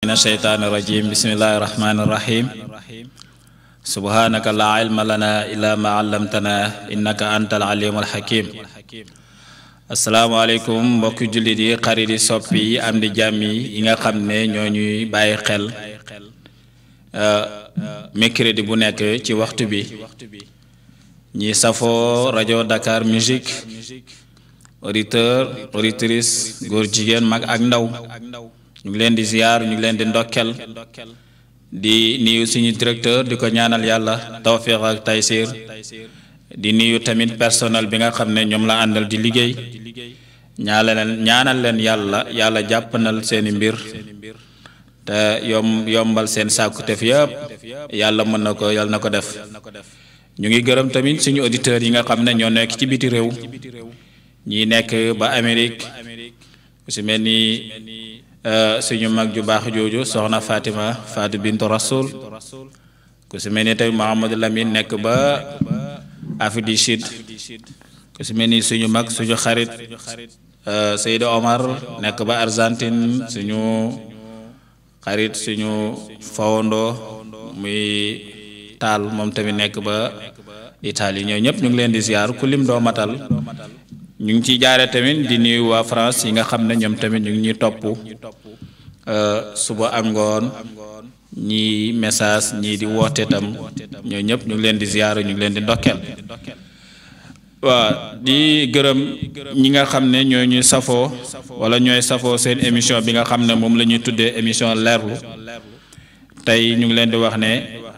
من الشيطان الرجيم بسم الله الرحمن الرحيم سبحانك لا علم لنا إلا ما علمتنا إنك أنت العليم الحكيم asalaamaaleykum mbokki jullit yi xarit yi soppi yi am di jàmm yi yi nga xam ne ñoo ñuy bàyyi xel mercredi bu nekk ci waxtu bi ñi safoo rajo Dakar Musique auditeur auditrice góor jigéen mag ak ndaw ñu ngi leen di ziar ñu ngi leen di ndokkel di nuyu suñu directeur di ko ñaanal yàlla tawfiq ak taysir di nuyu tamit personnel bi nga xam ne ñoom la àndal di liggéey ñaala leen ñaanal leen yàlla yàlla jàppanal seeni mbir te yom yombal seen sàkkutef yëpp yàlla mën na ko yàlla na ko def ñu ngi gërëm tamit suñu auditeurs yi nga xam ne ñoo nekk ci biti réew ñi nekk ba Amérique su mel ni suñu mag ju baax jooju soxna Fatima Fatou Bintou Rasoul ku su mel ni tamit Mouhamadou Lamine nekk ba Afrique du Sud ku su mel ni suñu mag suñu xarit Seydou Omar nekk ba Argentine suñu xarit suñu fawandoo muy taal moom tamit nekk ba Italie ñoo ñëpp ñu ngi leen di ziar ku lim doo matal ñu ngi ciy jaare tamit di nuyu waa France yi nga xam ne ñoom tamit ñu ngi ñuy topp suba ak ngoon ñii message ñii di woote tam ñoo ñëpp ñu ngi leen di ziar ñu ngi leen di ndokkeel waaw di gërëm ñi nga xam ne ñoo ñuy safoo wala ñooy safoo seen émission bi nga xam ne moom la ñuy tuddee émission leerlu tey ñu ngi leen di wax ne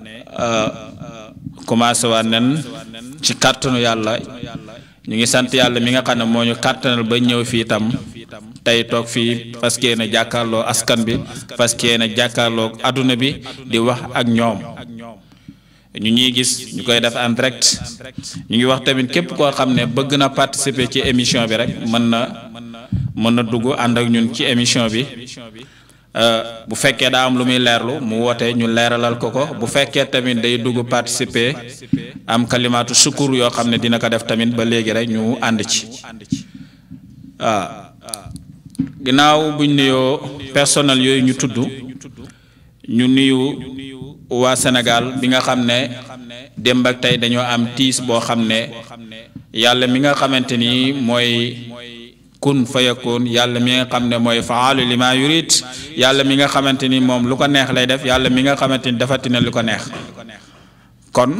commencé waat nañ ci kàttanu yàlla ñu ngi sant yàlla mi nga xam ne moo ñu kàttanal ba ñëw fii tam tey toog fii parce que na jàkkaarloo askan bi parce que na jàkkaarloo adduna bi di wax ak ñoom ñu ñuy gis ñu koy def en direct ñu ngi wax tamit képp koo xam ne bëgg na participer ci émission bi rek mën na mën na dugg ànd ak ñun ci émission bi bu fekkee daa am lu muy leerlu mu woote ñu leeralal ko ko bu fekkee tamit day dugg participer am kalimaatu sukur yoo xam ne dina ko def tamit ba léegi rek ñu ànd ci waaw ginnaaw buñ nuyoo personnel yooyu ñu tudd ñu nuyu waa Sénégal bi nga xam ne démb ak tey dañoo am tiis boo xam ne yàlla mi nga xamante ni mooy kun fayakun yàlla mi nga xam ne mooy faalu li ma yurit yàlla mi nga xamante ni moom lu ko neex lay def yàlla mi nga xamante ni defati na lu ko neex kon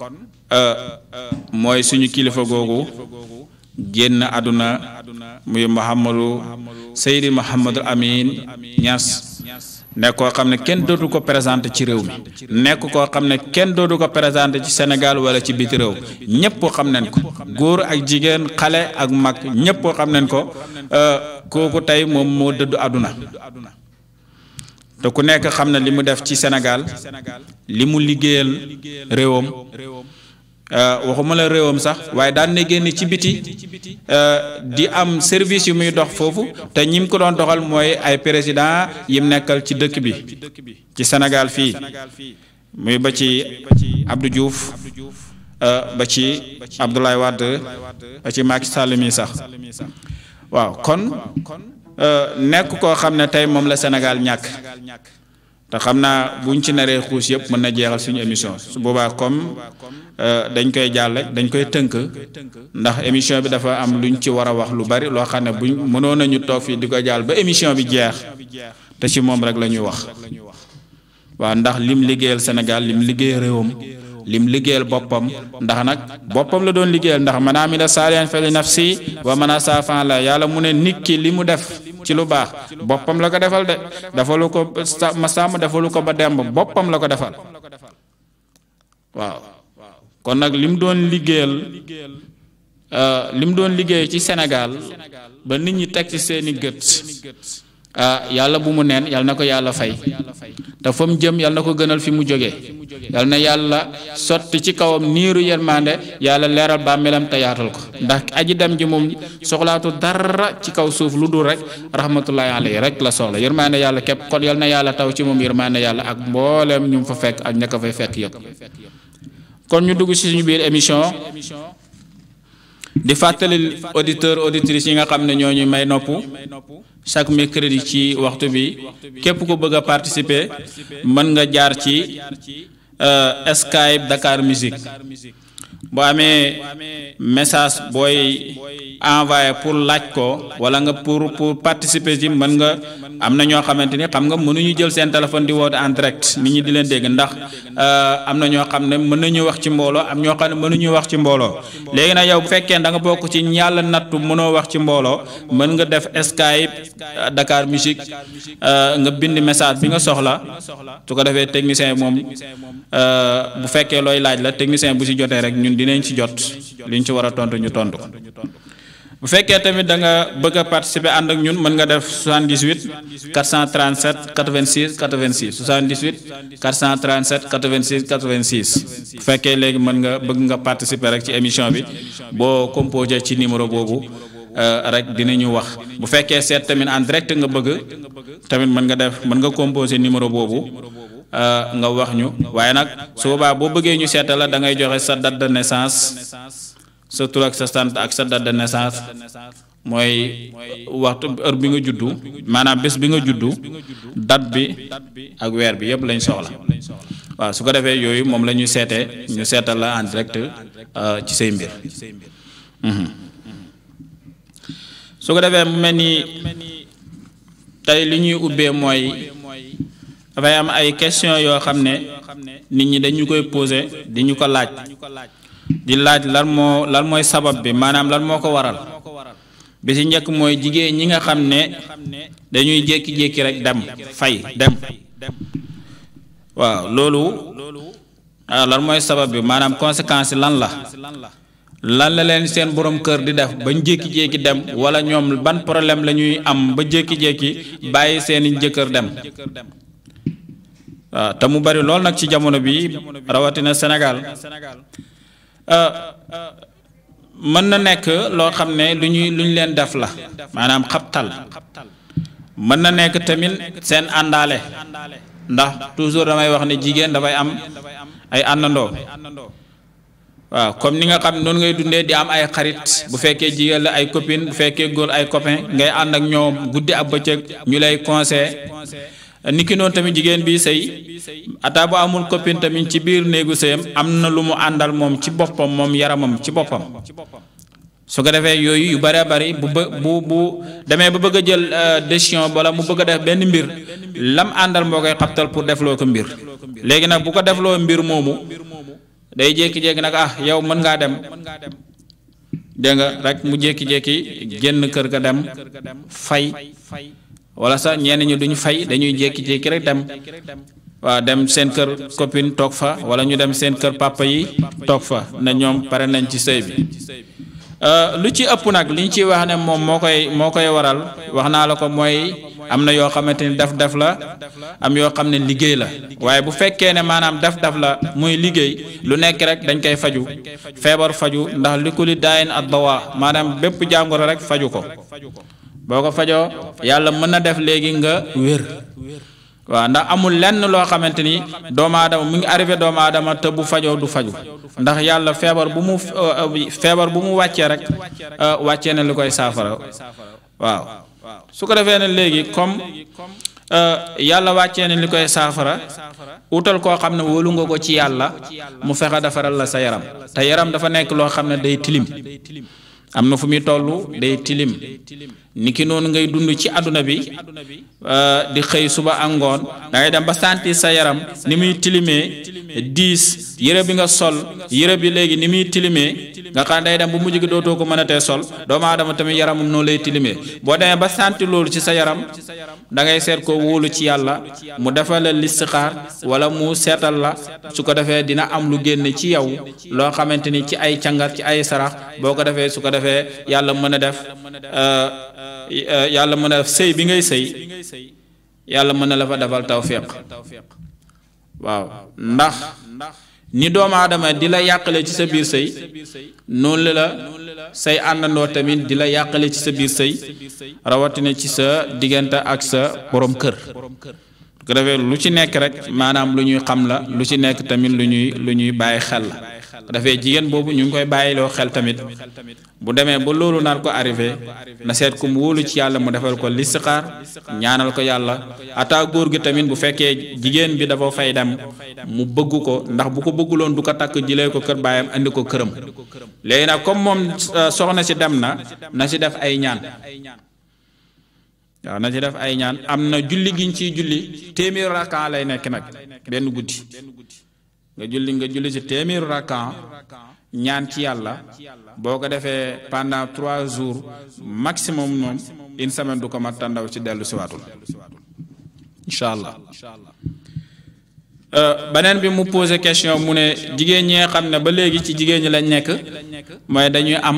mooy suñu kilifa googu génn àdduna muy Mouhamadou Seydi Mouhamadou Amin Niass nekk koo xam ne kenn dootu ko présenté ci réew mi nekk koo xam ne kenn dootu ko présenté ci Sénégal wala ci biti réew ñëpp xam nañ ko góor ak jigéen xale ak mag ñëpp xam nañ ko kooku tey moom moo dëddu àdduna te ku nekk xam na li mu def ci Sénégal li mu liggéeyal réewam waxuma la réewam sax waaye daan na génn ci biti di am service yu muy dox foofu te ñi mu ko doon doxal mooy ay président yim nekkal ci dëkk bi ci Sénégal fii muy ba ci Abdou Diouf ba ci Abdoulaye Wade ba ci Macky Sall mi sax waaw kon nekk koo xam ne tey moom la Sénégal ñàkk te xam naa buñ ci naree xuus yëpp mën na jeexal suñu émission su boobaa comme dañ koy jàll dañ koy tënk ndax émission bi dafa am luñ ci war a wax lu bari loo xam ne buñ mënoon nañu toog fii di ko jàll ba émission bi jeex te ci moom rek la ñuy wax waaw ndax lim liggéeyal Sénégal lim liggéey réewam lim liggéeyal boppam ndax nag boppam la doon liggéeyal ndax man amila saalihan fa li nafsi wa man asaa fa la yàlla mu ne nit ki li mu def ci lu baax boppam la ko defal de defalu ko ma sàmm defalu ko ba demb boppam la ko defal waaw kon nag lim doon liggéeyal lim doon liggéey ci Sénégal ba nit ñi teg ci seeni gët ah yàlla bu mu neen yàlla na ko yàlla fay te fa mu jëm yàlla na ko gënal fi mu jógee yàlla na yàlla sotti ci kawam niiru yërmande yàlla leeral bàmmeelam te yaatal ko ndax aji dem ji moom soxlaatu dara ci kaw suuf lu dul rek rahmatullahi alayhi rek la soxla yërmande yàlla képp kon yàlla na yàlla taw ci moom yërmande yàlla ak mbooleem ñu fa fekk ak ña ko fay fekk yëpp kon ñu dugg ci suñu biir émission di fàttali auditeur auditrices yi nga xam ne ñoo ñuy may nopp chaque mercredi ci waxtu bi képp ku bëgg a participer mën nga jaar ci Skype Dakar Musique boo amee message booy envoyé pour laaj ko wala nga pour pour participer ci mën nga am na ñoo xamante ni xam nga mënuñu jël seen téléphone di woote en direct nit ñi di leen dégg ndax am na ñoo xam ne mën nañu wax ci mbooloo am ñoo xam ne mënuñu wax ci mbooloo léegi nag yow bu fekkee da nga bokk ci yàlla nattu mënoo wax ci mbooloo mën nga def Skype Dakar Musique nga bind message bi nga soxla su ko defee technicien moom bu fekkee looy laaj la technicien bu si jotee rek ñun dinañ ci jot liñ ci war a tontu ñu tontu ko bu fekkee tamit da nga bëgg a participer ànd ak ñun mën nga def 78 437 86 86 78 437 86 86 bu fekkee léegi mën nga bëgg nga participer rek ci émission bi boo composé ci numéro boobu rek dinañu wax bu fekkee seet tamit en direct nga bëgg tamit mën nga def mën nga composé numéro boobu nga wax ñu waaye nag su boobaa boo bëggee ñu seetal la da ngay joxe sa date de naissance sa tur ak sa sant ak sa date de naissance mooy waxtu heure bi nga juddu maanaam bés bi nga juddu date bi ak weer bi yëpp lañ soxla waaw su ko defee yooyu moom la ñuy seetee ñu seetal la en direct ci say mbir su ko defee mu mel ni tey li ñuy ubbee mooy dafay am ay question yoo xam ne nit ñi dañu koy poser di ñu ko laaj di laaj lan moo lan mooy sabab bi maanaam lan moo ko waral bi ci njëkk mooy jigéen ñi nga xam ne dañuy jékki-jékki rek dem fay dem waaw loolu ah lan mooy sabab bi maanaam conséquence yi lan la lan la leen seen borom kër di def bañ jékki-jékki dem wala ñoom ban problème la ñuy am ba jékki-jékki bàyyi seeni jëkkër dem waaw te mu bari lool nag ci jamono bi rawatina Sénégal mën na nekk loo xam ne lu ñuy lu ñu leen def la maanaam xabtal mën na nekk tamit seen àndaale ndax toujours damay wax ne jigéen dafay am ay àndandoo waaw comme ni nga xam noonu ngay dundee di am ay xarit bu fekkee jigéen la ay copine bu fekkee góor ay copain ngay ànd ak ñoom guddi ak bëccëg ñu lay conseil niki noonu tamit jigéen bi sëy ata bu amul copine tamit ci biir néegu sëyam am na lu mu àndal moom ci boppam moom yaramam ci boppam su ko defee yooyu yu bëree bëri bu bë bu bu demee ba bëgg a jël décision wala mu bëgg a def benn mbir lam àndal moo koy xabtal pour defloo ko mbir léegi nag bu ko defloo mbir moomu day jékki-jékki nag ah yow mën ngaa dem dégg nga rek mu jékki-jékki génn kër ga dem fay wala sax ñenn ñi duñu fay dañuy jékki-jékki rek dem waaw dem seen kër copine toog fa wala ñu dem seen kër papa yi toog fa ne ñoom pare nañ ci sëy bi lu ci ëpp nag li ñu ciy wax ne moom moo koy moo koy waral wax naa la ko mooy am na yoo xamante ni def-def la am yoo xam ne liggéey la waaye bu fekkee ne maanaam def-def la muy liggéey lu nekk rek dañ koy faju feebar faju ndax li ku li daayin ad dawa maanaam bépp jàngoro rek faju ko boo ko fajoo yàlla mën na def léegi nga wér waaw ndax amul lenn loo xamante ni doomu aadama mu ngi arrivé doomu aadama te bu fajoo du faju ndax yàlla feebar bu mu feebar bu mu wàccee rek wàccee na li koy saafara waaw su ko defee ne léegi comme yàlla wàccee na li koy saafara utal koo xam ne wóolu nga ko ci yàlla mu fexe defaral la sa yaram te yaram dafa nekk loo xam ne day tilim am na fu muy toll day tilim niki noonu ngay dund ci àdduna bi di xëy suba ak ngoon da ngay dem ba sentir sa yaram ni muy tilimee diis yére bi nga sol yére bi léegi ni muy tilimee nga xam day dem bu mujj gi dootoo ko mën a tee sol doomu aadama tamit yaramum noonu lay tilimee boo demee ba sentir loolu ci sa yaram da ngay seet ko wóolu ci yàlla mu defal la listixaar wala mu seetal la su ko defee dina am lu génn ci yow loo xamante ni ci ay càngat ci ay sarax boo ko defee su ko defee yàlla mën a def yàlla mën a def sëy bi ngay sëy yàlla mën na la fa defal tawfiq waaw ndax ni doomu aadama di la yàqale ci sa biir sëy noonu la say àndandoo tamit di la yàqale ci sa biir sëy rawatina ci sa diggante ak sa borom kër ko defee lu ci nekk rek maanaam lu ñuy xam la lu ci nekk tamit lu ñuy lu ñuy bàyyi xel la dafay jigéen boobu ñu ngi koy bàyyiloo xel tamit bu demee ba loolu nar ko arrivé na seet ku mu wóolu ci yàlla mu defal ko listixaar ñaanal ko yàlla ata góor gi tamit bu fekkee jigéen bi dafa fay dem mu bëgg ko ndax bu ko bëgguloon du ko takk jëlee ko kër baayam andi ko këram léegi nag comme moom soxna si dem na na si def ay ñaan waaw na ci def ay ñaan am na julli giñ ciy julli téeméeru rakkan lay nekk nag benn guddi nga julli nga julli ci téeméeru rakkan ñaan ci yàlla boo ko defee pendant trois jours maximum moom une semaine du ko mat tàndaw ci dellu siwaatul incha allah beneen bi mu posé question mu ne jigéen ñi nga xam ne ba léegi ci jigéen ñi lañ nekk mooy dañuy am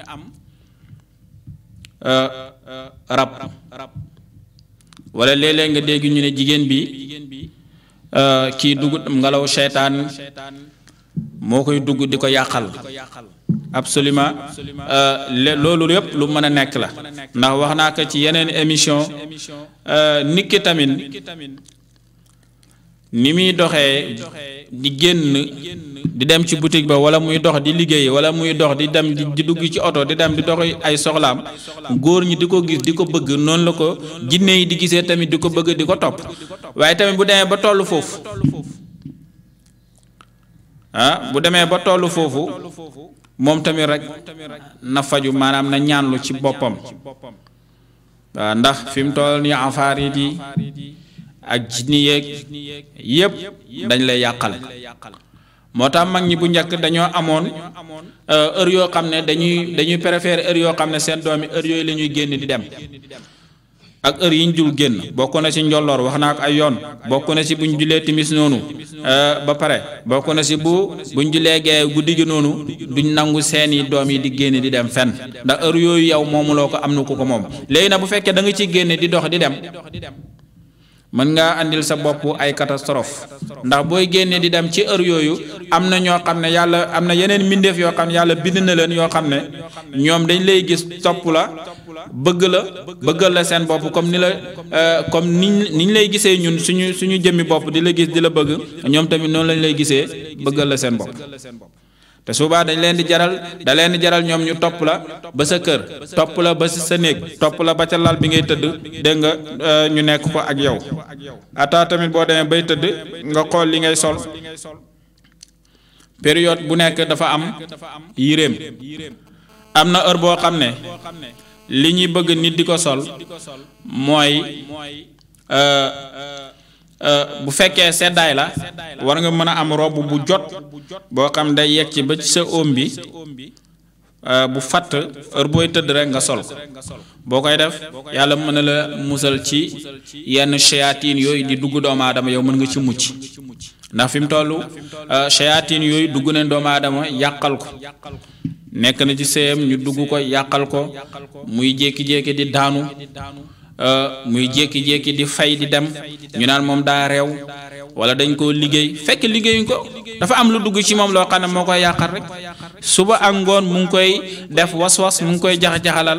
rab wala léeg-léeg nga dégg ñu ne jigéen bi kii dugg ngelaw seytaan moo koy dugg di ko yàqal absolument loolu yëpp lu mën a nekk la ndax wax naa ko ci yeneen émission nit ki tamit ni muy doxee di génn di dem ci boutique ba wala muy dox di liggéey wala muy dox di dem di dugg ci oto di dem di dox ay soxlaam góor ñi di ko gis di ko bëgg noonu la ko jinne yi di gisee tamit di ko bëgg di ko topp waaye tamit bu demee ba tollu foofu ah bu demee ba tollu foofu moom tamit rek na faju maanaam na ñaanlu ci boppam waaw ndax fi mu toll nii afaarit yi ak jinni yeeg yépp dañ lay yàqal moo tax mag ñi bu njëkk dañoo amoon heure yoo xam ne dañuy dañuy préférer heure yoo xam ne seen doom yi heure yooyu la ñuy génn di dem ak heure yi ñu dul génn bokk na ci njolloor wax naa ko ay yoon bokk na ci bu ñu julee timis noonu ba pare bokk na ci bu bu ñu julee gee guddi gi noonu duñ nangu seeni doom yi di génn di dem fenn ndax heure yooyu yow moomuloo ko am na ku ko moom léegi nag bu fekkee da nga ciy génn di dox di dem mën ngaa andil sa bopp ay catastrophe ndax booy génnee di dem ci heure yooyu am na ñoo xam ne yàlla am na yeneen mbindeef yoo xam ne yàlla bind na leen yoo xam ne ñoom dañ lay gis topp la bëgg la bëggal la seen bopp comme ni la comme ni ni ñu lay gisee ñun suñu suñu jëmmi bopp di la gis di la bëgg ñoom tamit noonu lañ lay gisee bëggal la seen bopp te suba dañ leen di jaral da leen di jaral ñoom ñu topp la ba sa kër topp la ba sa néeg topp la ba ca lal bi ngay tëdd dégg nga ñu nekk ko ak yow ata tamit boo demee bay tëdd nga xool li ngay sol période bu nekk dafa am yéreem am na heure boo xam ne li ñuy bëgg nit di ko sol mooy bu fekkee seddaay la war nga mën a am robb bu jot boo xam day yegg ci ba ci sa oom bi bu fatt heure booy tëdd rek nga sol boo koy def yàlla mën na la musal ci yenn shayatin yooyu di dugg doomu aadama yow mën nga ci mucc ndax fi mu toll shayatin yooyu dugg nañ doomu aadama yàqal ko nekk na ci sëyam ñu dugg ko yàqal ko muy jékki-jékki di daanu muy jékki-jékki di fay di dem ñu naan moom daa réew wala dañ koo liggéey fekk liggéeyuñ ko dafa am lu dugg ci moom loo xam ne moo koy yàqal rek suba ak ngoon mu ngi koy def was-was mu ngi koy jax-jaxalal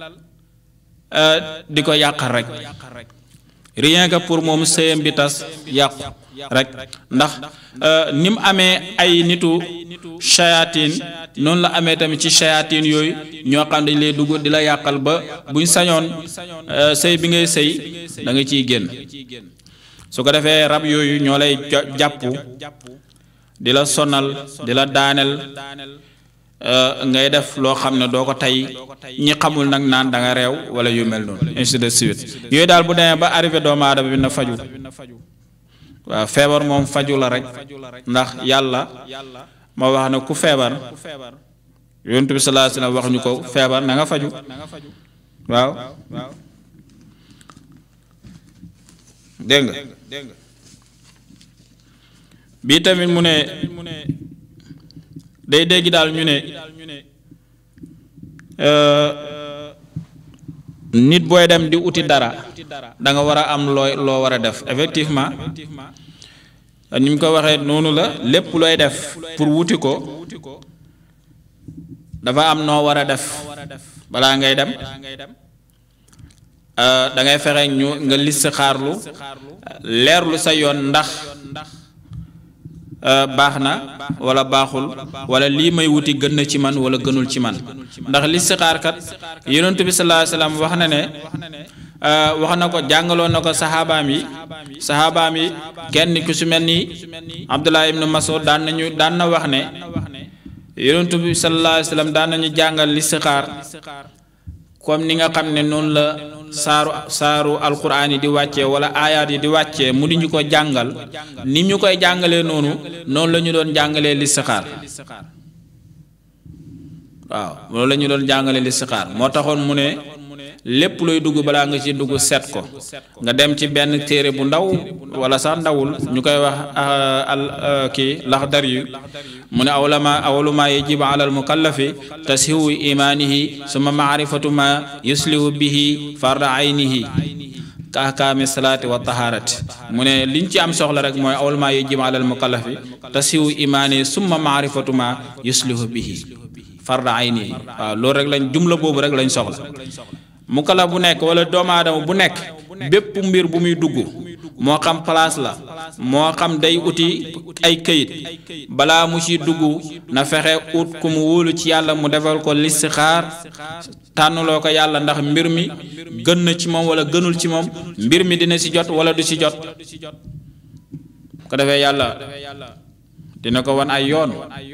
di ko yàqal rek rien que pour moom sëyam bi tas yàqu rek ndax ni mu amee ay nitu shayatin noonu la amee tamit ci shayatin yooyu ñoo xam dañ lay dugg di la yàqal ba buñ sañoon sëy bi ngay sëy da nga ciy génn su ko defee rab yooyu ñoo lay jàpp di la sonal di la daaneel ngay def loo xam ne doo ko tey ñi xamul nag naan da nga réew wala yu mel noonu ainsi de suite yooyu daal bu demee ba arrivé doomu aadama bi na faju waaw feebar moom faju la rek ndax yàlla moo wax ne ku feebar yonent bi sallallahu alayhi wasallam wax ñu ko feebar na nga faju waaw dégg nga bii tamit mu ne day dégg daal ñu ne nit booy dem di uti dara da nga war a am looy loo war a def effectivement ni mu ko waxee noonu la lépp looy def pour wuti ko dafa am noo war a def balaa ngay dem da ngay fexe ñu nga list xaarlu leerlu sa yoon ndax baax na wala baaxul wala lii may wuti gën na ci man wala gënul ci man ndax listixaar kat yonent bi sallallahu alayhi wasallam wax na ne wax na ko jàngaloon na ko saxaabaam yi saxaabaam yi kenn ku su mel ni Abdullah ibn Mas'ud daan nañu daan na wax ne yonent bi sallallahu alayhi wasallam daan nañu jàngal listixaar comme ni nga xam ne noonu la saaru saaru alquran yi di wàccee wala aayaat yi di wàccee mu di ñu ko jàngal ni ñu koy jàngalee noonu noonu la ñu doon jàngalee listixaar waaw loolu la ñu doon jàngalee listixaar moo taxoon mu ne lépp luy dugg balaa nga ci dugg set ko nga dem ci benn téere bu ndaw wala sax ndawul ñu koy wax al kii laxdar yu mu ne awlama awluma yajibu ala al mukallafi tashihu imaanihi suma maarifatu ma yuslihu bihi farda aynihi ka ahkaami salaati wa tahaarati mu ne liñ ci am soxla rek mooy awlama yajibu ala al mukallafi tashihu imaanihi summa maarifatu ma yuslihu bihi farda aynihi waaw loolu rek lañ jumla boobu rek lañ soxla mukallaf bu nekk wala doomu aadama bu nekk bépp mbir bu muy dugg moo xam place la moo xam day uti ay këyit balaa mu ci dugg na fexe ut ku mu wóolu ci yàlla mu defal ko listixaar tànnuloo ko yàlla ndax mbir mi gën na ci moom wala gënul ci moom mbir mi dina ci jot wala du ci jot ko defee yàlla dina ko wan ay yoon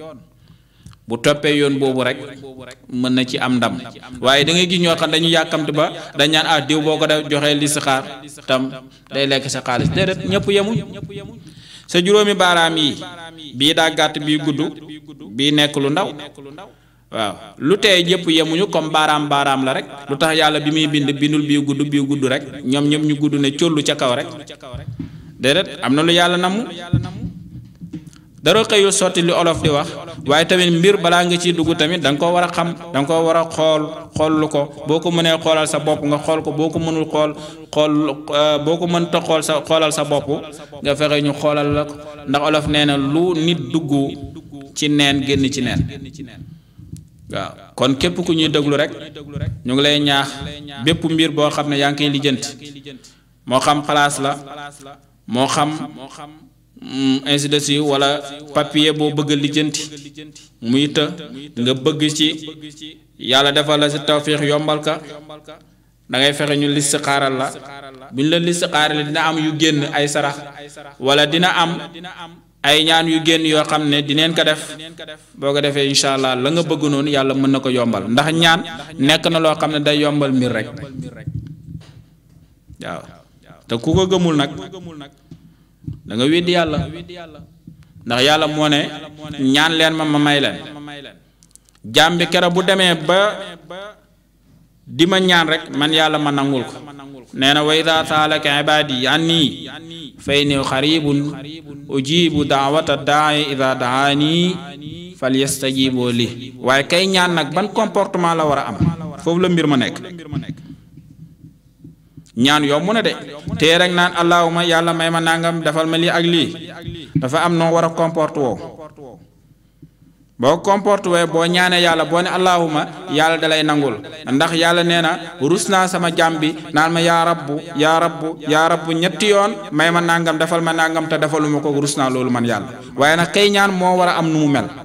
bu toppee yoon boobu rek mën na ci am ndam waaye da ngay gis ñoo xam dañu yàkkamti ba dañ ñaan ah diw boo ko def joxee li saxaar tam day lekk sa xaalis déedéet ñëpp yemuñ sa juróomi baaraam yi bii daa gàtt bii gudd bii nekk lu ndaw waaw lu tee ñëpp yemuñu comme baaraam baaraam la rek lu tax yàlla bi muy bind bindul bii gudd bii gudd rek ñoom ñëpp ñu gudd ne collu ca kaw rek déedéet am na lu yàlla namu dara xëyul sotti li olof di wax waaye tamit mbir balaa nga ciy dugg tamit da nga ko war a xam da nga ko war a xool xool ko boo ko mënee xoolal sa bopp nga xool ko boo ko mënul xool xool boo ko mënta xool sa xoolal sa bopp nga fexe ñu xoolal la ko ndax olof nee na lu nit dugg ci neen génn ci neen waaw kon képp ku ñuy déglu rek ñu ngi lay ñaax bépp mbir boo xam ne yaa ngi koy lijjanti moo xam place la moo xam. ainsi de suite wala papier boo bëgg a lijjanti muy të nga bëgg ci yàlla defal la si tawfiix yombal ka da ngay fexe ñu list xaaral la bu ñu la list xaaral dina am yu génn ay sarax wala dina am ay ñaan yu génn yoo xam ne dineen ko def boo ko defee incha allah la nga bëgg noonu yàlla mën na ko yombal ndax ñaan nekk na loo xam ne day yombal mbir rek waaw te ku ko gëmul nag da nga weddi yàlla ndax yàlla moo ne ñaan leen ma ma may leen jaam bi kero bu demee ba di ma ñaan rek man yàlla ma nangul ko nee na wa ida saalaka ibaadi anni fa inni xaribun ujibu daawata daai ida daani fal yastajibu li waaye kay ñaan nag ban comportement la war a am foofu la mbir ma nekk ñaan yomb na de tee rek naan allahuma yàlla may ma nangam defal ma lii ak lii dafa am noo war a comporte woo boo comporte woo boo ñaanee yàlla boo ne allahuma yàlla dalay nangul ndax yàlla nee na rus naa sama jàmm bi naan ma yaa rabbu yaa rabbu yaa rabbu ñetti yoon may ma nangam defal ma nangam te defaluma ko rus naa loolu man yàlla waaye nag kay ñaan moo war a am nu mu mel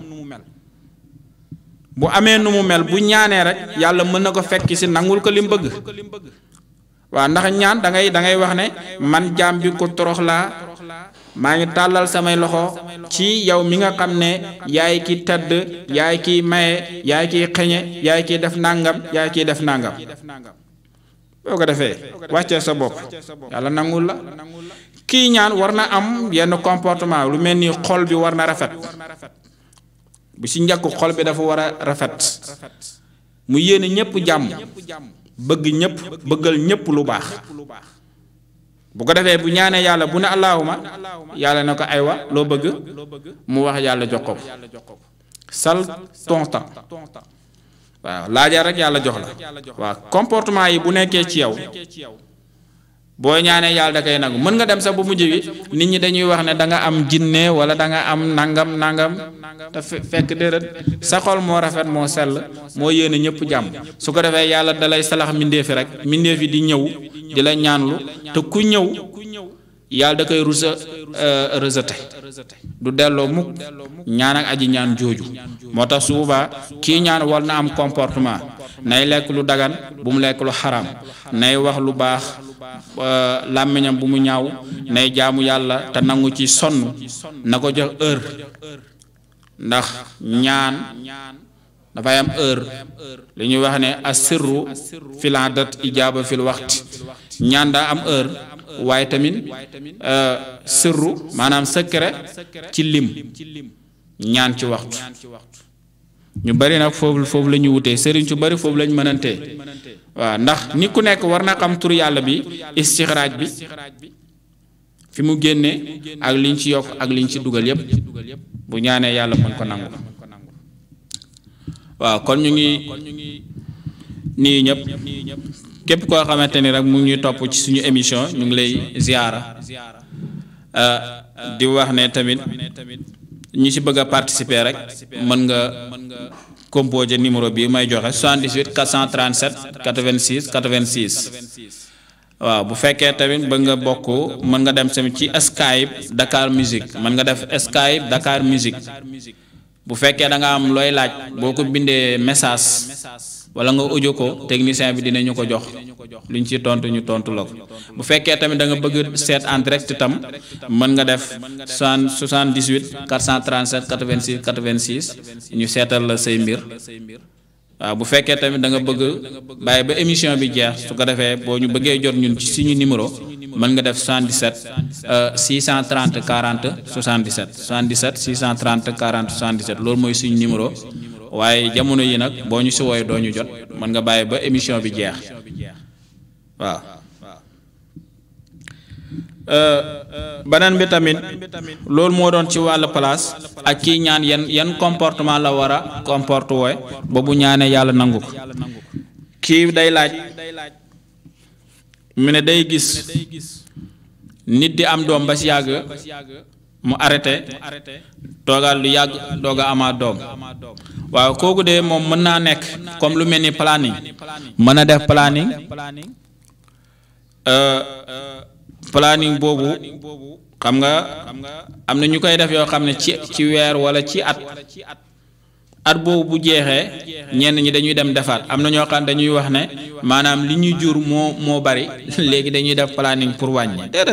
bu amee nu mu mel bu ñaanee rek yàlla mën na ko fekk si nangul ko li mu bëgg waaw ndax ñaan da ngay da ngay wax ne man jaam bi ko torox laa maa ngi tàllal samay loxo ci yow mi nga xam ne yaay ki tëdd yaay kiy maye yaay kiy xeñe yaay kiy def nangam yaay kiy def nangam boo ko defee wàccee sa bopp yàlla nangul la kii ñaan war na am yenn comportement lu mel ni xol bi war na rafet bu ci njëkk xol bi dafa war a rafet mu yéene ñépp jàmm bëgg ñëpp bëggal ñëpp lu baax bu ko defee bu ñaanee yàlla bu ne allahuma yàlla na ko aywa loo bëgg mu wax yàlla jox ko sal ton temps waaw laajal rek yàlla jox la waaw comportement yi bu nekkee ci yow boo ñaanee yàlla da koy nangu mën nga dem sax bu mujj bi nit ñi dañuy wax ne da nga am jinne wala da nga am nangam nangam te fekk déedéet sa xol moo rafet moo sell moo yéene ñëpp jàmm su ko defee yàlla dalay salax mbindeefi rek mbindeefi di ñëw di la ñaanlu te ku ñëw yàlla da koy rusa rejeté du delloo mukk ñaan ak aji ñaan jooju moo tax su boobaa kii ñaan war na am comportement nay lekk lu dagan bu mu lekk lu xaram nay wax lu baax làmmiñam bu mu ñaaw nay jaamu yàlla te nangu ci sonn na ko jox heure ndax ñaan dafay am heure li ñuy wax ne asirru fil adat ijaaba fil waxti ñaan daa am heure waaye tamit sirru maanaam secret ci lim ñaan ci waxtu ñu bari nag foofu foofu la ñu wutee sëriñ su bari foofu lañ mënantee waaw ndax nit ku nekk war na xam tur yàlla bi istixraaj bi fi mu génnee ak liñ ci yokk ak liñ ci dugal yépp bu ñaanee yàlla mën ko nangu waaw kon ñu ngi nii ñëpp képp koo xamante ni rek mu ngi ñuy topp ci suñu émission ñu ngi lay ziyaara di wax ne tamit ñi ci bëgg a participer rek mën nga composer numéro bi may joxe 78 437 86 86 waaw bu fekkee tamit bëgg nga bokk mën nga dem tamit ci Skype Dakar Musique mën nga def Skype Dakar Musique bu fekkee da nga am looy laaj boo ko bindee message wala nga audio ko technicien bi dinañu ko jox liñ ci tontu ñu tontu la ko bu fekkee tamit da nga bëgg seet en direct tam mën nga def 78 437 86 86 ñu seetal la say mbir waaw bu fekkee tamit da nga bëgg bàyyi ba émission bi jeex su ko defee boo ñu bëggee jot ñun ci suñu numéro mën nga def 77 630 40 77 77 630 40 77 loolu mooy suñu numéro waaye jamono yi nag boo ñu si wooyee doo ñu jot mën nga bàyyi ba émission bi jeex waaw. beneen bi tamit loolu moo doon ci wàllu place ak kii ñaan yan yan comportement la war a comporte wooy ba bu ñaanee yàlla nangu ko kii day laaj mu ne day gis nit di am doom ba si yàgg mu arrêté toogal lu yàgg doog a amaat doom waaw kooku de moom mën naa nekk comme lu mel ni planning mën a def planning planning boobu xam nga am na ñu koy def yoo xam ne ci ci weer wala ci at at boobu bu jeexee ñenn ñi dañuy dem defaat am na ñoo xam dañuy wax ne maanaam li ñuy jur moo moo bari léegi dañuy def planning pour wàññi déedéet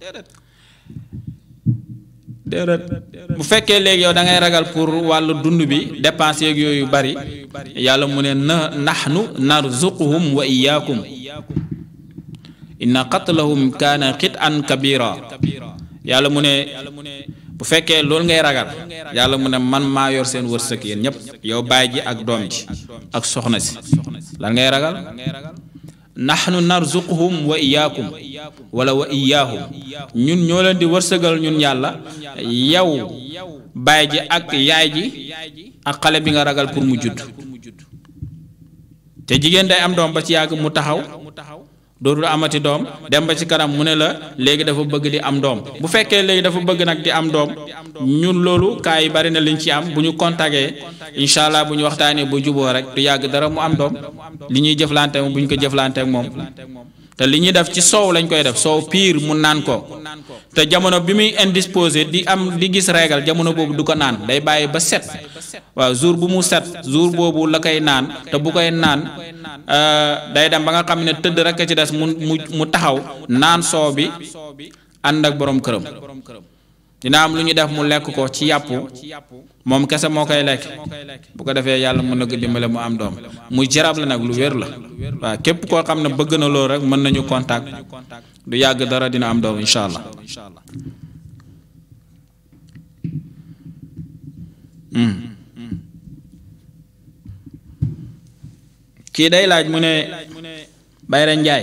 déedéet bu fekkee léegi yow da ngay ragal pour wàllu dund bi dépense yeeg yooyu bari yàlla mu ne na nahnu narzuquhum wa iyaakum inna qatlahum kaana xit an kabira yàlla mu ne bu fekkee loolu ngay ragal yàlla mu ne man maa yor seen wërsëg yéen ñépp yow baay ji ak doom ji ak soxna si lan ngay ragal nahnu narzuquhum wa iyaakum wala wa iyaahum ñun ñoo leen di wërsëgal ñun yàlla yow baay ji ak yaay ji ak xale bi nga ragal pour mu judd te jigéen day am doom ba ci yàgg mu taxaw dootul amati doom dem ba ci kanam mu ne la léegi dafa bëgg di am doom bu fekkee léegi dafa bëgg nag di am doom ñun loolu kaa yi bari na liñ ci am bu ñu contacté incha allah bu ñu waxtaanee bu juboo rek du yàgg dara mu am doom li ñuy jëflante bu ñu ko jëflante ak moom te li ñuy def ci soow lañ koy def soow piir mu naan ko te jamono bi muy indisposé di am di gis régal jamono boobu du ko naan day bàyyi ba set waaw jour bu mu set jour boobu la koy naan te bu koy naan day dem ba nga xam ne tëdd rek ci des mu mu mu taxaw naan soow bi ànd ak borom këram dina am lu ñu def mu lekk ko ci yàpp moom kese moo koy lekk bu ko defee yàlla mën na ko dimbale mu am doom muy jarab la nag lu wér la waaw képp koo xam ne bëgg na loolu rek mën nañu contact du yàgg dara dina am doom incha allah. kii day laaj mu ne Bayra Njaay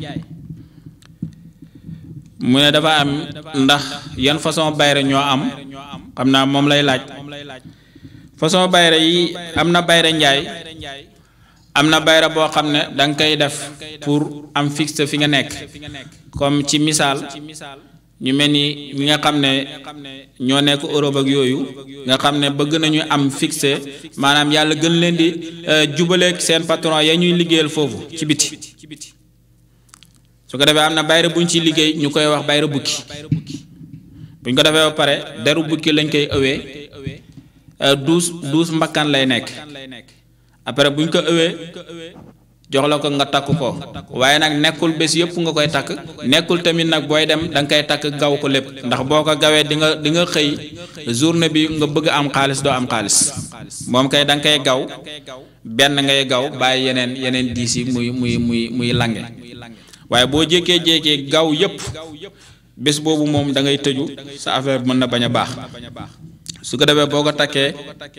mu ne dafa am ndax yan façon bayra ñoo am xam naa moom lay laaj façon bayra yi am na bayra njaay am na bayra boo xam ne da nga koy def pour am fixe fi nga nekk comme ci misaal ñu mel ni ñi nga xam ne ñoo nekk Europe ak yooyu nga xam ne bëgg nañu am fixe maanaam yàlla gën leen di jubaleeg seen patron ya ñuy liggéeyal foofu ci biti su ko defee am na bayre buñ ci liggéey ñu koy wax bayre bukki buñ ko defee ba pare deru bukki lañ koy ëwee douze douze mbakkan lay nekk après buñ ko ëwee jox la ko nga takk ko waaye nag nekkul bés yëpp nga koy takk nekkul tamit nag booy dem da nga koy takk gaw ko lépp ndax boo ko gawee di nga di nga xëy journée bi nga bëgg am xaalis doo am xaalis moom kay da nga koy gaw benn ngay gaw bàyyi yeneen yeneen diis yi muy muy muy muy lange waaye boo jékkee jékkee gaw yëpp bés boobu moom da ngay tëju sa affaire mën na bañ a baax su ko defee boo ko takkee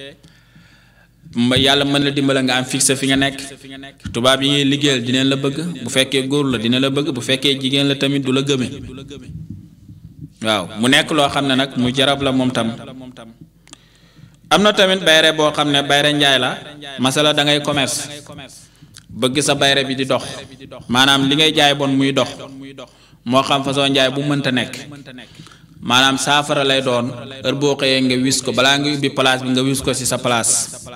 yàlla mën la dimbale nga am fixe fi nga nekk tubaab yi ngay liggéeyal dinañ la bëgg bu fekkee góor la dina la bëgg bu fekkee jigéen la tamit du la gëme waaw mu nekk loo xam ne nag mu jarab la moom tam am na tamit bayre boo xam ne bayre njaay la masala da ngay commerce bëgg sa bayre bi di dox maanaam li ngay jaay bon muy dox moo xam façon njaay bu mënta nekk maanaam saafara lay doon heure boo xëyee nga wis ko balaa nga ubbi place bi nga wis ko ci sa place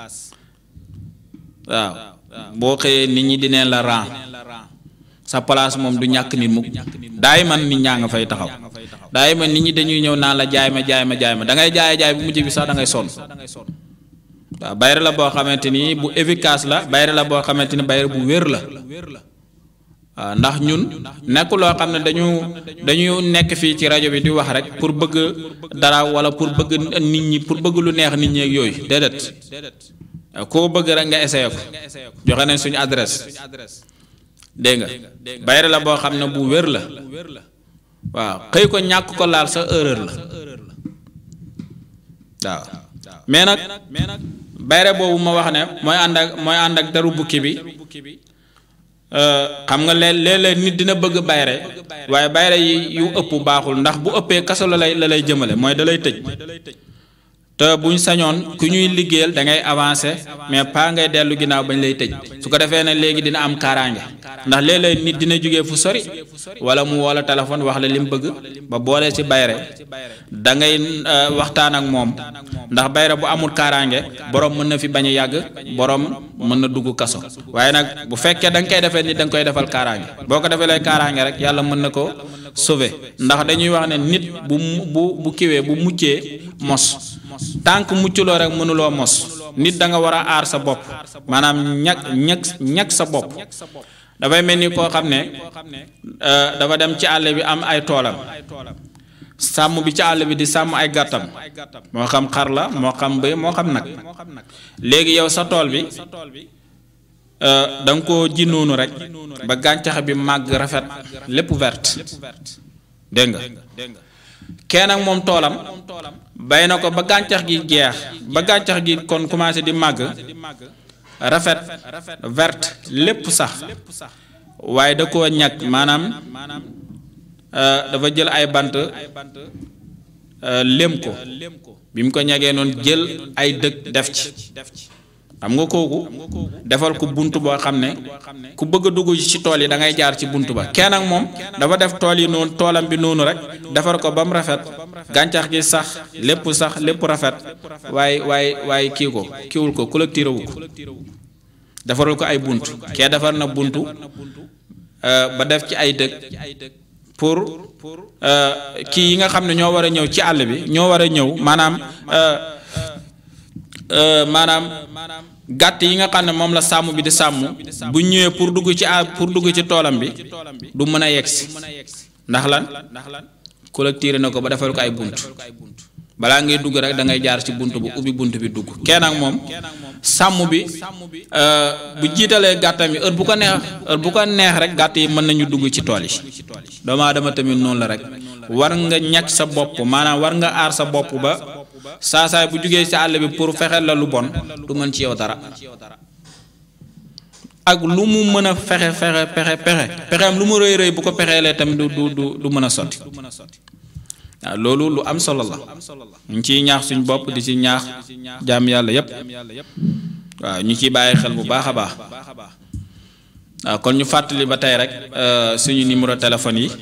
waaw boo xëyee nit ñi dineen la ran sa place moom du ñàkk nit mukk daay man nit ñaa nga fay taxaw daay man nit ñi dañuy ñëw naan la jaay ma jaay ma jaay ma da ngay jaay jaay bu mujj bi sax da ngay sonn waaw bayre la boo xamante ni bu efficace la bayre la boo xamante ni bayre bu wér la waaw ndax ñun nekk loo xam ne dañu dañu nekk fii ci rajo bi di wax rek pour bëgg dara wala pour bëgg nit ñi pour bëgg lu neex nit ñi ak yooyu déedéet koo bëgg rek nga essayé ko joxe nañ suñu adresse dégg nga bayre la boo xam ne bu wér la waaw xëy ko ñàkk ko laal sa erreur la waaw mais nag bayre boobu ma wax ne mooy ànd ak mooy ànd ak daru bukki bi xam nga léeg-léeg nit dina bëgg bayre waaye bayre yi yu ëpp baaxul ndax bu ëppee kaso la lay la lay jëmale mooy da lay tëj te buñ sañoon ku ñuy liggéeyal da ngay avancé mais pas ngay dellu ginnaaw bañ lay tëj su ko defee ne léegi dina am kaaraange ndax léeg-léeg nit dina jógee fu sori wala mu woo la téléphone wax la li mu bëgg ba boole ci bayre da ngay waxtaan ak moom ndax bayre bu amul kaaraange borom mën na fi bañ a yàgg borom mën na dugg kaso waaye nag bu fekkee da nga koy defee nit da nga koy defal kaaraange boo ko defee lay kaaraange rek yàlla mën na ko sauver ndax dañuy wax ne nit bu bu bu kiwee bu muccee mos tànk mucculoo rek mënuloo mos nit da nga war a aar sa bopp maanaam ñag ñag ñag sa bopp dafay mel ni koo xam ne dafa dem ci àll bi am ay toolam sàmm bi ci àll bi di sàmm ay gàttam moo xam xar la moo xam bëy moo xam nag léegi yow sa tool bi da nga koo ji noonu rek ba gàncax bi màgg rafet lépp verte dégg nga kenn ak moom toolam bay na ko ba gàncax gi jeex ba gàncax gi kon commencé di màgg rafet verte lépp sax waaye da koo ñag maanaam dafa jël ay bant lém ko bi mu ko ñagee noonu jël ay dëkk def ci xam nga kooku defal ko bunt boo xam ne ku bëgg a dugg ci tool yi da ngay jaar ci bunt ba kenn ak moom dafa def tool yi noonu toolam bi noonu rek defar ko ba mu rafet gàncax gi sax lépp sax lépp rafet waaye waaye waaye kii ko kiiwul ko collecté wu ko defaral ko ay bunt kee defar na buntu ba def ci ay dëkk pour kii yi nga xam ne ñoo war a ñëw ci àll bi ñoo war a ñëw maanaam maanaam gàtt yi nga xam ne moom la sàmm bi di sàmm bu ñëwee pour dugg ci à pour dugg ci toolam bi du mën a yegsi ndax lan collecté na ko ba defal ko ay bunt balaa ngay dugg rek da ngay jaar ci bunt bu ubbi bunt bi dugg kenn ak moom sàmm bi bu jiitalee gàttam yi heure bu ko neex heure bu ko neex rek gàtt yi mën nañu dugg ci tool yi doomu aadama tamit noonu la rek war nga ñàkk sa bopp maanaam war nga aar sa bopp ba saa saay bu jugee ci àll bi pour fexeel la lu bon du mën ci yow dara ak lu mu mën a fexe fexe pexe pexe pexeem lu mu rëy rëy bu ko pexeelee tamit du du du du mën a sotti waaw loolu lu am solo la ñu ciy ñaax suñ bopp di ci ñaax jaam yàlla yépp waaw ñu ciy bàyyi xel bu baax a baax waaw kon ñu fàttali ba tey rek suñu numéro téléphone yi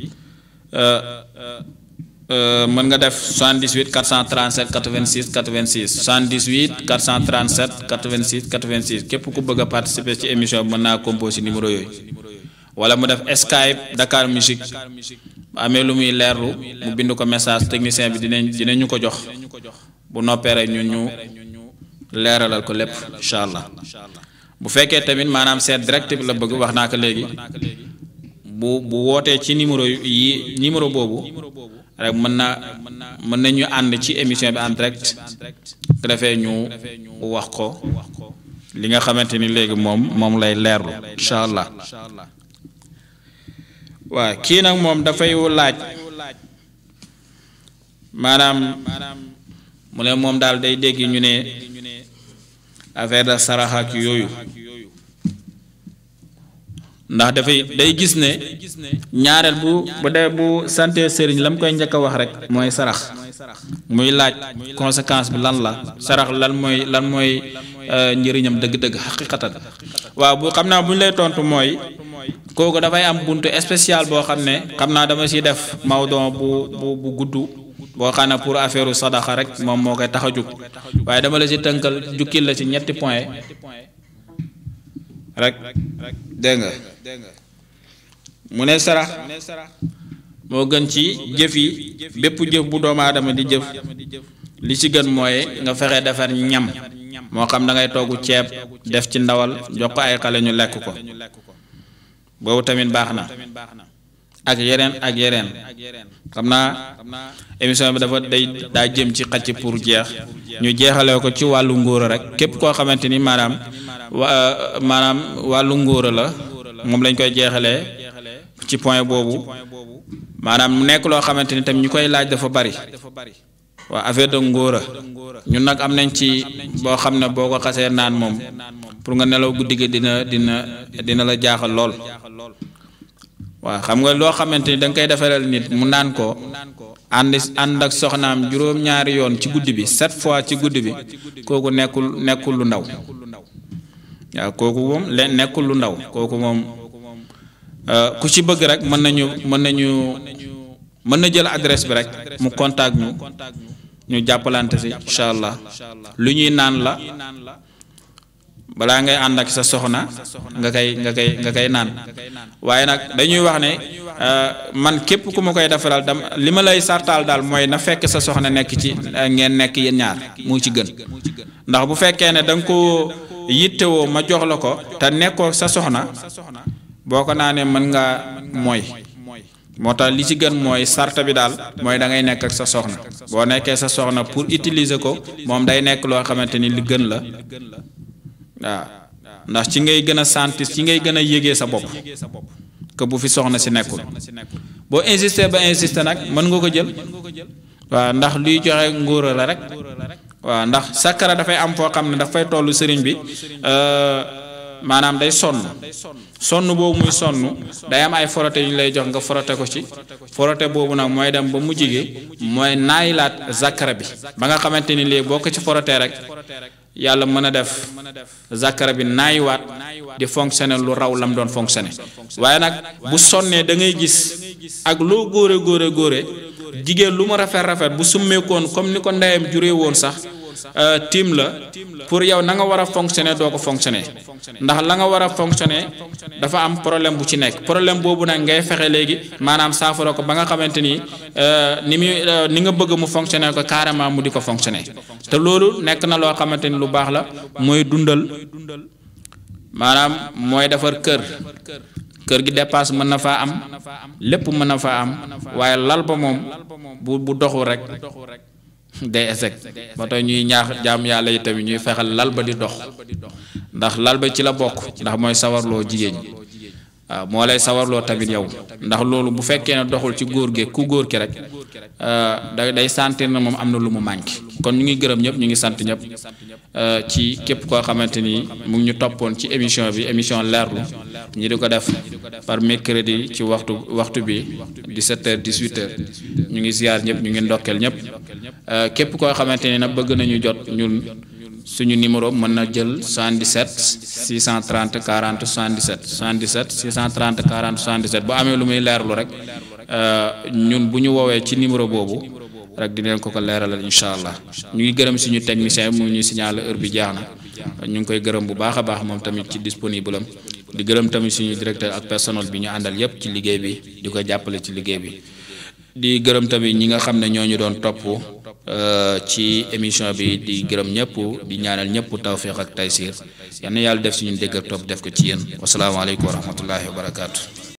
mën nga def 78 437 86 86 78 437 86 86 képp ku bëgg a participer ci émission bi mën naa composé numéro yooyu wala mu def Skype Dakar Musique bu amee lu muy leerlu mu bind ko message technicien bi dinañ dinañu ko jox bu noppee rek ñun ñu leeralal ko lépp incha allah bu fekkee tamit maanaam seet direct bi la bëgg wax naa ko léegi bu bu wootee ci numéro yi numéro boobu rek mën na mën nañu ànd ci émission bi en direct ko defee ñu wax ko li nga xamante ni léegi moom moom lay leerlu incha allah waaw kii nag moom dafay laaj maanaam mu ne moom daal day dégg ñu ne affaire de saraxa ak yooyu ndax dafay day gis ne ñaareel bu bu dee bu sante sëriñ la mu koy njëkk a wax rek mooy sarax muy laaj conséquence bi lan la sarax lan mooy lan mooy njëriñam dëgg-dëgg xaqiqatan waaw bu xam naa bu ñu lay tontu mooy kooku dafay am buntu spécial boo xam ne xam naa dama si def mawdon bu bu bu gudd boo xam ne pour affaire sadaxa rek moom moo koy tax a jug waaye dama la si tënkal jukkil la si ñetti point rek dégg nga mu ne sarax moo gën ci jëf yi bépp jëf bu doomu aadama di jëf li ci gën mooy nga fexe defar ñam moo xam da ngay togg ceeb def ci ndawal jox ko ay xale ñu lekk ko boobu tamit baax na ak yeneen ak yeneen xam naa émission bi dafa day daa jëm ci xacc pour jeex ñu jeexalee ko ci wàllu ngóora rek képp koo xamante ni maanaam wa maanaam wàllu ngóora la moom lañ koy jeexalee ci point boobu maanaam mu nekk loo xamante ni tam ñu koy laaj dafa bari waa affaire de ngóora ñun nag am nañ ci boo xam ne boo ko xasee naan moom pour nga nelaw guddi gi dina dina dina la jaaxal lool waaw xam nga loo xamante ni da nga koy defaral nit mu naan ko ànd ànd ak soxnaam juróom-ñaari yoon ci guddi bi sept fois ci guddi bi kooku nekkul nekkul lu ndaw waaw kooku moom leen nekkul lu ndaw kooku moom ku ci bëgg rek mën nañu mën nañu mën na jël adresse bi rek mu contact ñu ñu jàppalante si incha allah lu ñuy naan la balaa ngay ànd ak sa soxna nga koy nga koy nga koy naan waaye nag dañuy wax ne man képp ku ma koy defaral dam li ma lay sartaal daal mooy na fekk sa soxna nekk ci ngeen nekk yéen ñaar mu ci gën ndax bu fekkee ne da nga ko yittewoo ma jox la ko te nekkoo sa soxna boo ko naanee mën nga mooy moo tax li ci gën mooy sarta bi daal mooy da ngay nekk ak sa soxna boo nekkee sa soxna pour utiliser ko moom day nekk loo xamante ni li gën la waaw ndax ci ngay gën a sentir ci ngay gën a yégee sa bopp que bu fi soxna si nekkul boo insister ba insister nag mën nga ko jël waaw ndax luy joxe ngóora la rek waaw ndax sakkara dafay am foo xam ne dafay tollu sëriñ bi maanaam day sonn sonn boobu muy sonn day am ay forote yu ñu lay jox nga forote ko ci forote boobu nag mooy dem ba mujj gi mooy naayilaat zakara bi ba nga xamante ni léegi boo ko ci forotee rek yàlla mën a def zakara bi naayiwaat di fonctionner lu raw lam doon fonctionner waaye nag bu sonnee da ngay gis ak loo góore góore góore jigéen lu mu rafet rafet bu summeekoon comme ni ko ndeyam juree woon sax tiim la pour yow na nga war a fonctionner doo ko fonctionner ndax la nga war a fonctionner dafa am problème bu ci nekk problème boobu nag ngay fexe léegi maanaam saafara ko ba nga xamante ni ni muy ni nga bëgg mu fonctionner ko carrément mu di ko fonctionner te loolu nekk na loo xamante ni lu baax la mooy dundal maanaam mooy defar kër kër gi dépasse mën na faa am lépp mën na faa am waaye lal ba moom bu bu doxul rek day échec ba tey ñuy ñaax jaam yàlla yi tamit ñuy fexal lal ba di dox ndax lal ba ci la bokk ndax mooy sawarloo jigéen ñi waaw moo lay sawarloo tamit yow ndax loolu bu fekkee ne doxul ci góor gi ku góor ki rek da day sentir na moom am na lu mu manqué kon ñu ngi gërëm ñëpp ñu ngi sant ñëpp ci képp koo xamante ni mu ngi ñu toppoon ci émission bi émission leerlu ñi di ko def par mercredi ci waxtu waxtu bi 17 heures 18 heures ñu ngi ziar ñëpp ñu ngi ndokkeel ñëpp képp koo xamante ni nag bëgg nañu jot ñun suñu numéro mën na jël 77 630 40 77 77 630 40 77 bu amee lu muy leerlu rek ñun bu ñu woowee ci numéro boobu rek dinañ ko ko leeralal incha allah ñu ngi gërëm suñu technicien mu ñuy signaler heure bi jeex na ñu ngi koy gërëm bu baax a baax moom tamit ci disponible am di gërëm tamit suñu directeur ak personnel bi ñu àndal yépp ci liggéey bi di ko jàppale ci liggéey bi di gërëm tamit ñi nga xam ne ñoo ñu doon topp ci émission bi di gërëm ñëpp di ñaanal ñëpp tawféex ak taysiir yal na yàlla def suñu dégg ak topp def ko ci yéen wasalaamaaleykum wa rahmatullahi wa barakaatu.